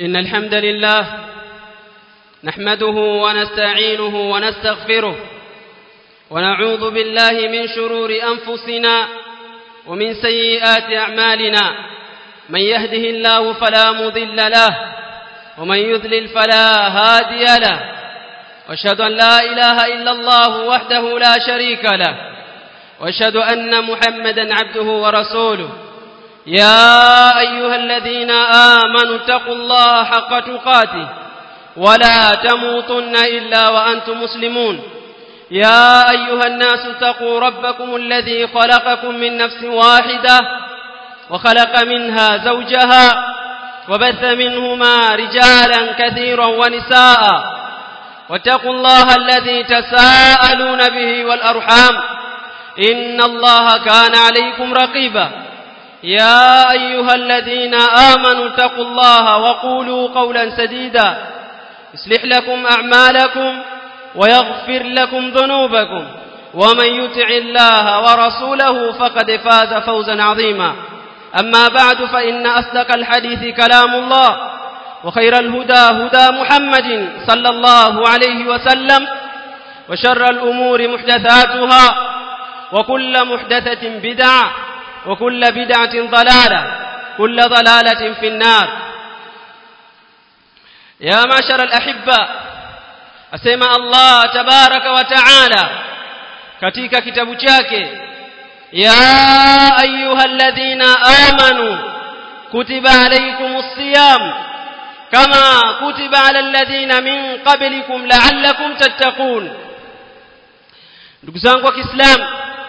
إن الحمد لله نحمده ونستعينه ونستغفره ونعوذ بالله من شرور أنفسنا ومن سيئات أعمالنا من يهده الله فلا مضل له ومن يذلل فلا هادي له واشهد أن لا إله إلا الله وحده لا شريك له واشهد أن محمدا عبده ورسوله يا أيها الذين آمنوا اتقوا الله حق تقاته ولا تموتن إلا وأنتم مسلمون يا أيها الناس اتقوا ربكم الذي خلقكم من نفس واحدة وخلق منها زوجها وبث منهما رجالا كثيرا ونساء واتقوا الله الذي تساءلون به والأرحام إن الله كان عليكم رقيبا يا أيها الذين آمنوا اتقوا الله وقولوا قولا سديدا يصلح لكم أعمالكم ويغفر لكم ذنوبكم ومن يطع الله ورسوله فقد فاز فوزا عظيما أما بعد فإن أصدق الحديث كلام الله وخير الهدى هدى محمد صلى الله عليه وسلم وشر الأمور محدثاتها وكل محدثة بدعة وكل بدعة ضلالة كل ضلالة في النار يا معشر الأحبة أسمع الله تبارك وتعالى katika kitabu chake ya ayuha alladhina amanu kutiba alaykumus siyam kama kutiba ala alladhina min qablikum la'allakum tattaqun ndugu zangu wa Kiislamu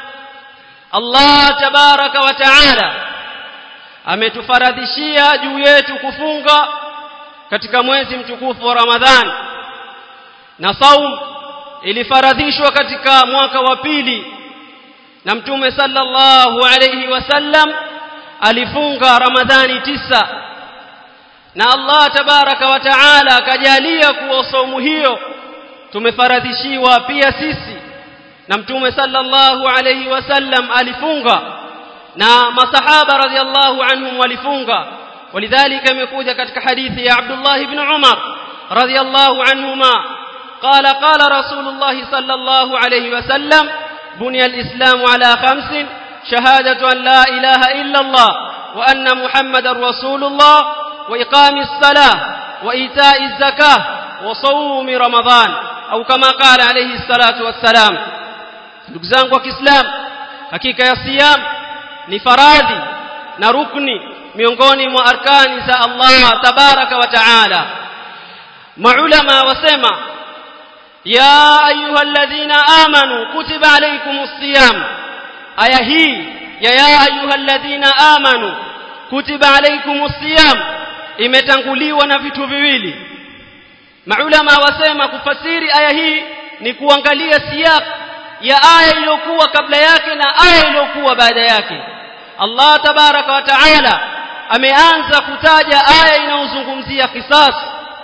Allah tabaraka wa taala ametufaradhishia juu yetu kufunga katika mwezi mtukufu wa Ramadhani na saum ilifaradhishwa katika mwaka wa pili na mtume sallallahu alayhi wasallam alifunga Ramadhani tisa na Allah tabaraka wa taala akajalia kuwa saumu hiyo tumefaradhishiwa pia sisi na mtume sallallahu alayhi wasallam alifunga na masahaba radhiallahu anhum walifunga ولذلك imekuja katika hadithi ya Abdullah ibn Umar radhiallahu anhuma قال قال رسول الله صلى الله عليه وسلم بني الإسلام على خمس شهادة أن لا إله إلا الله وأن محمد رسول الله وإقام الصلاة وإيتاء الزكاة وصوم رمضان أو كما قال عليه الصلاة والسلام ndugu zangu wa Kiislamu hakika ya siyam ni faradhi na rukni miongoni mwa arkani za Allah tabaraka wa taala maulama wasema ya ayyuhalladhina amanu kutiba alaykumus siyam aya hii ya ya ayyuhalladhina amanu kutiba alaykumus siyam imetanguliwa na vitu viwili maulama wasema kufasiri aya hii ni kuangalia siyaq ya aya iliyokuwa kabla yake na aya iliyokuwa baada yake Allah tabaraka wa taala ameanza kutaja aya inayozungumzia kisas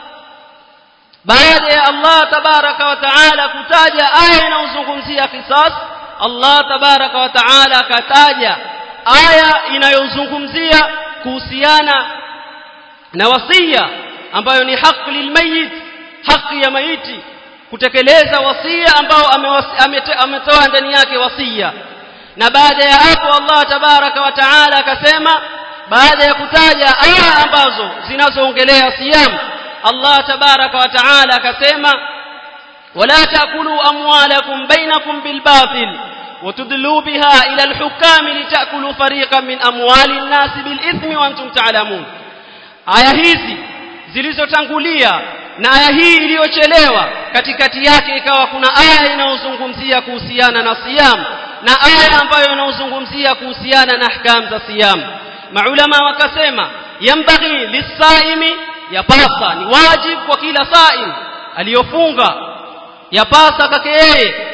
baada ya Allah tabaraka wa taala kutaja aya inayozungumzia kisas Allah tabaraka wa taala akataja aya inayozungumzia kuhusiana na wasia ambayo ni haki lilmayit haki ya maiti kutekeleza wasia ambao ametoa ndani yake wasia na baada ya hapo Allah tabaraka wa taala akasema baada ya kutaja aya ambazo zinazoongelea siyam Allah tabaraka wa taala akasema wala taakulu amwalakum bainakum bilbatil وتدلوا بها إلى الحكام لتأكلوا فريقا من أموال الناس بالإثم وأنتم تعلمون aya hizi zilizotangulia na aya hii iliyochelewa katikati yake ikawa kuna aya inayozungumzia kuhusiana na siyam na aya ambayo inayozungumzia kuhusiana na ahkam za siyam maulama wakasema yambaghi lisaimi yapasa ni wajib kwa kila saim aliyofunga yapasa kake yeye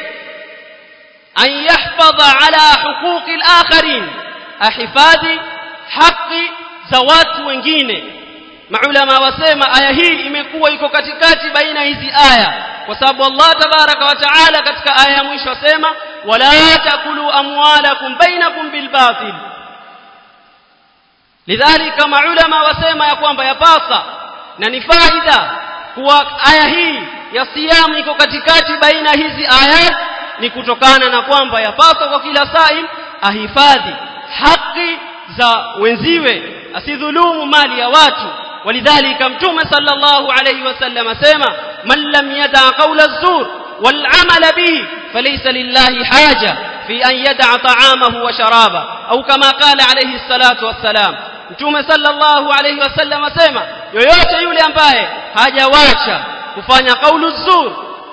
an yahfadha ala huquqi al-akharin ahifadhi haki za watu wengine maulama wasema aya hii imekuwa iko katikati baina hizi aya kwa sababu Allah tabaraka wa taala katika aya ya mwisho asema wala takulu amwalakum bainakum bilbatil lidhalika maulama wasema ya kwamba yapasa na ni faida kuwa aya hii ya siyamu iko katikati baina hizi ayat ni kutokana na kwamba yapaswa kwa kila saim ahifadhi haki za wenziwe asidhulumu mali ya watu walidhalika mtume sallallahu alayhi wasallam asema man lam yada qawla az-zur wal amala bihi falaysa lillahi haja fi an yada ta'amahu wa sharaba au kama qala alayhi salatu wassalam mtume sallallahu alayhi wasallam asema yoyote yule ambaye hajawacha kufanya qawlu az-zur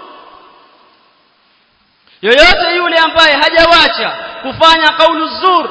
yoyote yule ambaye hajawacha kufanya qawlu az-zur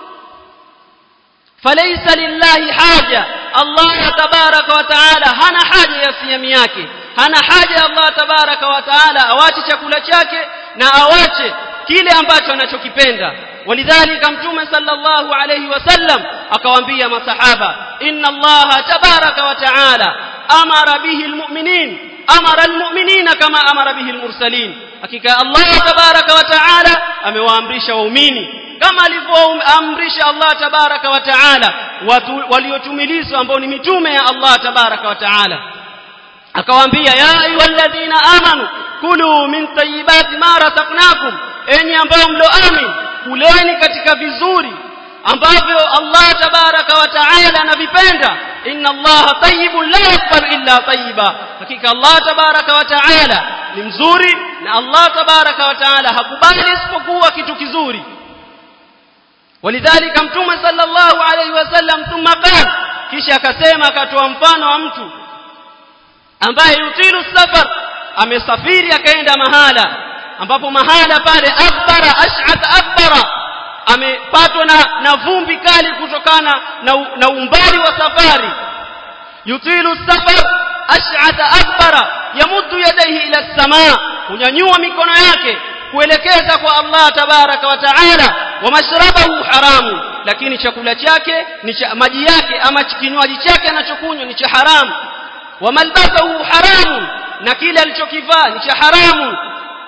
falaysa lillahi haja Allah tabaraka wa taala hana haja ya siyamu yake hana haja Allah tabaraka wa taala awache chakula chake na awache kile ambacho anachokipenda walidhalika mtume sallallahu alayhi wasallam akawaambia masahaba inna Allah tabaraka wa taala amara bihi almu'minin amara almu'minina kama amara bihi almursalin hakika Allah tabaraka wa taala amewaamrisha waumini kama alivyoamrisha Allah tabaraka wa taala watu waliotumilizwa ambao ni mitume ya Allah tabaraka wa taala akawaambia ya ayyuhalladhina amanu kulu min tayyibati ma razaqnakum enyi ambao mloamini kuleni katika vizuri ambavyo Allah tabaraka wa taala anavipenda inna Allah tayyibun la yaqbalu illa tayyiba hakika Allah tabaraka wa taala ni mzuri na Allah tabaraka wa taala hakubali isipokuwa kitu kizuri ولذلك mtume sallallahu alayhi wasallam thumma qala kisha akasema akatoa mfano wa mtu ambaye yutilu safar amesafiri akaenda mahala ambapo mahala pale akbara ash'at akbara amepatwa na, na vumbi kali kutokana na, na umbali wa safari yutilu safar ash'at akbara yamuddu yadayhi ila as-samaa kunyanyua mikono yake kuelekeza kwa Allah tabaraka wa taala wa mashrabahu haramu lakini chakula chake ni cha maji yake ama kinywaji chake anachokunywa ni cha haramu wa malbasahu haramu na kile alichokivaa ni cha haramu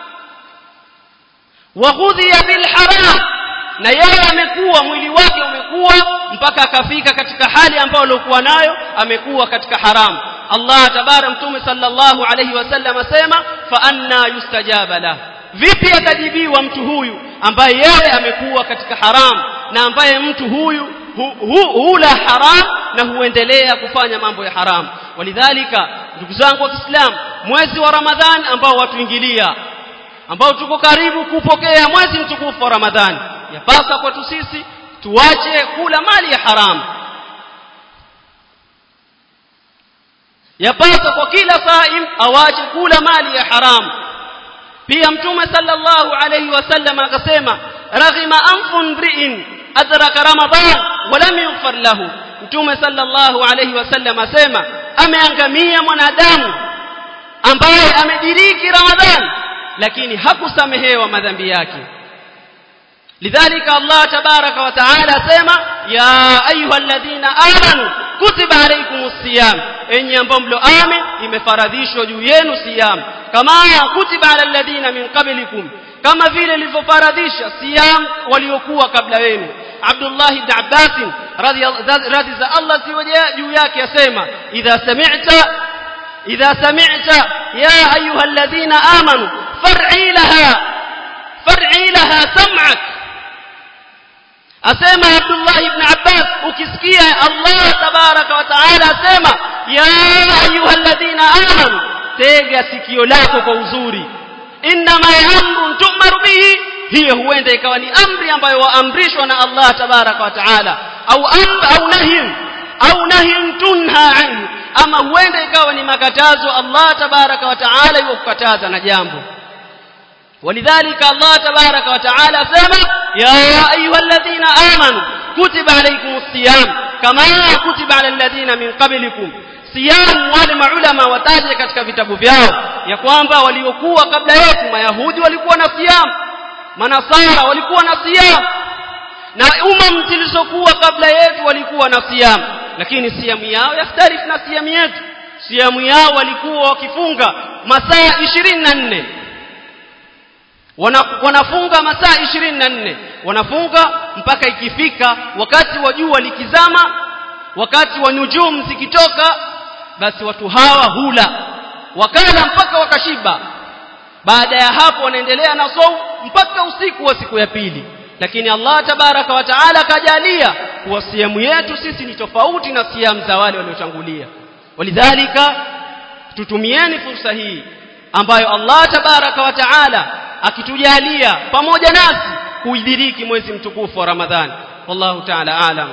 wa ghudhiya bil haram na yeye amekuwa mwili wake umekuwa mpaka akafika katika hali ambayo alikuwa nayo amekuwa katika haramu Allah tabara mtume sallallahu alayhi wasallam asema fa anna yustajaba lahu vipi atajibiwa mtu huyu ambaye yeye amekuwa katika haram na ambaye mtu huyu hu, hu, hula haram na huendelea kufanya mambo ya haram walidhalika ndugu zangu wa Kiislamu mwezi wa Ramadhan ambao watuingilia ambao tuko karibu kupokea mwezi mtukufu wa Ramadhani yapasa kwetu sisi tuache kula mali ya haramu yapasa kwa kila saim awache kula mali ya haramu pia mtume sallallahu alayhi wasallam akasema raghima anfu mri'in adraka ramadan wa lam yughfar lahu mtume sallallahu alayhi wasallam asema ameangamia mwanadamu ambaye amediriki ramadhan lakini hakusamehewa madhambi yake lidhalika Allah tabaraka wa taala asema ya ayyuhalladhina amanu kutiba alaykumus siyam enyi ambao mloamin imefaradhishwa juu yenu siyam kama kutiba ala alladhina min qablikum kama vile ilivyofaradhisha siyam waliokuwa kabla yenu Abdullah ibn Abbas radhi za Allah siwaje juu yake asema idha sami'ta idha sami'ta ya ayyuhalladhina amanu far'i laha far'i laha sam'ak asema Abdullah ibn Abbas ukisikia Allah tabaraka wa taala asema ya ayyuhalladhina amanu tega sikio lako kwa uzuri inma amrun tu'maru bihi hiyo huenda ikawa ni amri ambayo waamrishwa na Allah tabaraka wa taala au amr au nahy au nahy tunha anhu ama huenda ikawa ni makatazo Allah tabaraka wa taala yokukataza na jambo ولذلك الله تبارك وتعالى سمى يا أيها الذين آمنوا كتب عليكم الصيام كما كتب على الذين من قبلكم صيام wale maulama wataje katika vitabu vyao ya kwamba waliokuwa kabla yetu mayahudi walikuwa na siyam manasara walikuwa na siyam na umam zilizokuwa kabla yetu walikuwa na siyam lakini siyamu yao yakhtalif na siyamu yetu siyamu yao walikuwa wakifunga masaa 24 wana, wanafunga masaa 24 wanafunga mpaka ikifika wakati wa jua likizama wakati wa nujum zikitoka basi watu hawa hula wakala mpaka wakashiba baada ya hapo wanaendelea na saum mpaka usiku wa siku ya pili lakini Allah tabaraka wa taala kajalia kuwa siamu yetu sisi ni tofauti na siamu za wale waliotangulia walidhalika tutumieni fursa hii ambayo Allah tabaraka wa taala akitujalia pamoja nasi kuidiriki mwezi mtukufu wa Ramadhani wallahu taala alam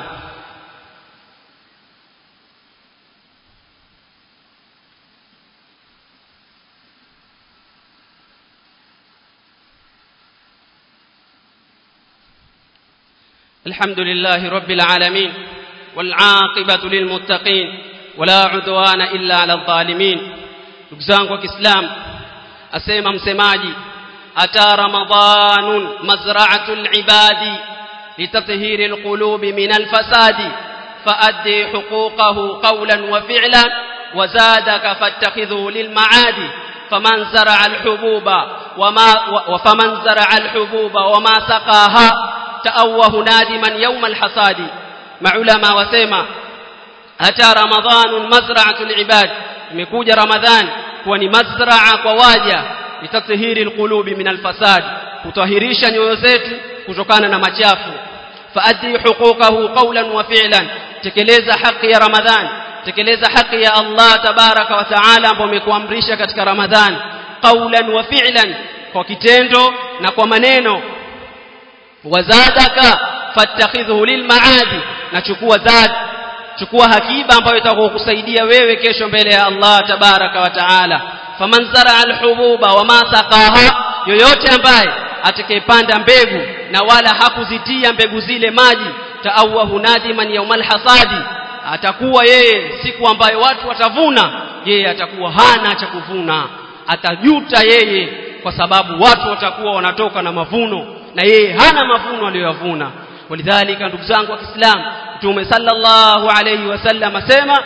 الحمد لله رب العالمين والعاقبة للمتقين ولا عدوان إلا على الظالمين نكزانك وكسلام أسيما مسماجي أتى رمضان مزرعة العباد لتطهير القلوب من الفساد فأدي حقوقه قولا وفعلا وزادك فاتخذه للمعاد فمن زرع الحبوب وما وفمن زرع الحبوب وما سقاها تأوه نادما يوم الحصاد مع علماء وسيما أتى رمضان مزرعة العباد imekuja ramadhan kuwa ni mazraa kwa waja litathhiri alqulubi min alfasad kutahirisha nyoyo zetu kutokana na machafu faaddi huquqahu qawlan wa fi'lan tekeleza haki ya ramadhan tekeleza haki ya Allah tabaraka wa taala ambayo amekuamrisha katika ramadhan qawlan wa fi'lan kwa kitendo na kwa maneno wazadaka fattakhidhu lilmaadi na chukua zad chukua hakiba ambayo itakukusaidia wewe kesho mbele ya Allah tabaraka wa taala faman zara alhububa wama saqaha yoyote ambaye atakayepanda mbegu na wala hakuzitia mbegu zile maji taawahu nadiman yaumal hasadi atakuwa yeye siku ambayo watu watavuna yeye atakuwa hana cha kuvuna atajuta yeye kwa sababu watu watakuwa wanatoka na mavuno na yeye hana mavuno aliyoyavuna walidhalika ndugu zangu wa Kiislamu Mtume sallallahu alayhi wasallam asema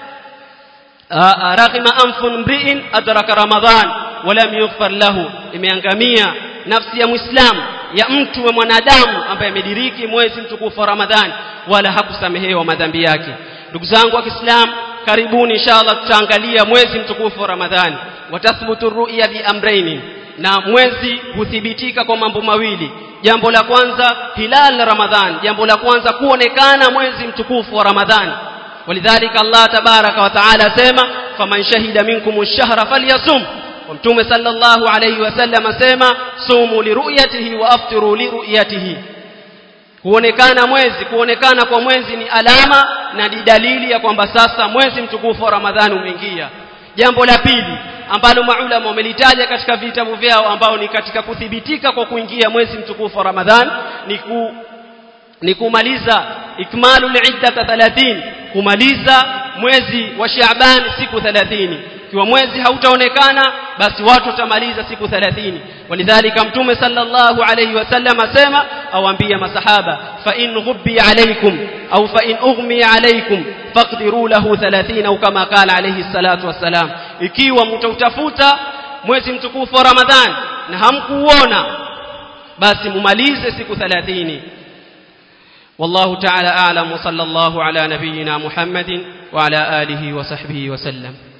raghima anfun mri'in adraka ramadhan walam yughfar lahu imeangamia nafsi ya muislamu ya mtu wa mwanadamu ambaye amediriki mwezi mtukufu wa Ramadhani wala hakusamehewa madhambi yake ndugu zangu wa Kiislamu karibuni inshallah tutaangalia mwezi mtukufu wa Ramadhani watathbutu ru'ya bi amrayni na mwezi huthibitika kwa mambo mawili jambo la kwanza hilal ramadhan jambo la kwanza kuonekana mwezi mtukufu wa ramadhan walidhalika Allah tabaraka wa taala sema faman shahida minkum ash-shahra falyasum wa mtume sallallahu alayhi wasallam asema sumu liruyatihi wa aftiru liruyatihi kuonekana mwezi kuonekana kwa mwezi ni alama na ni dalili ya kwamba sasa mwezi mtukufu wa ramadhani umeingia jambo la pili ambalo maulama wamelitaja katika vitabu vyao ambao ni katika kuthibitika kwa kuingia mwezi mtukufu wa Ramadhan ni ku, ni kumaliza ikmalu al-iddata 30 kumaliza mwezi wa Shaaban siku 30 ikiwa mwezi hautaonekana basi watu watamaliza siku 30 walidhalika mtume sallallahu alayhi wasallam asema awaambia masahaba fa in ghubbi alaykum au fa in ughmi alaykum faqdiru lahu 30 au kama qala alayhi salatu wassalam ikiwa mtautafuta mwezi mtukufu wa Ramadhan na hamkuuona basi mumalize siku 30 والله تعالى أعلم وصلى الله على نبينا محمد وعلى آله وصحبه وسلم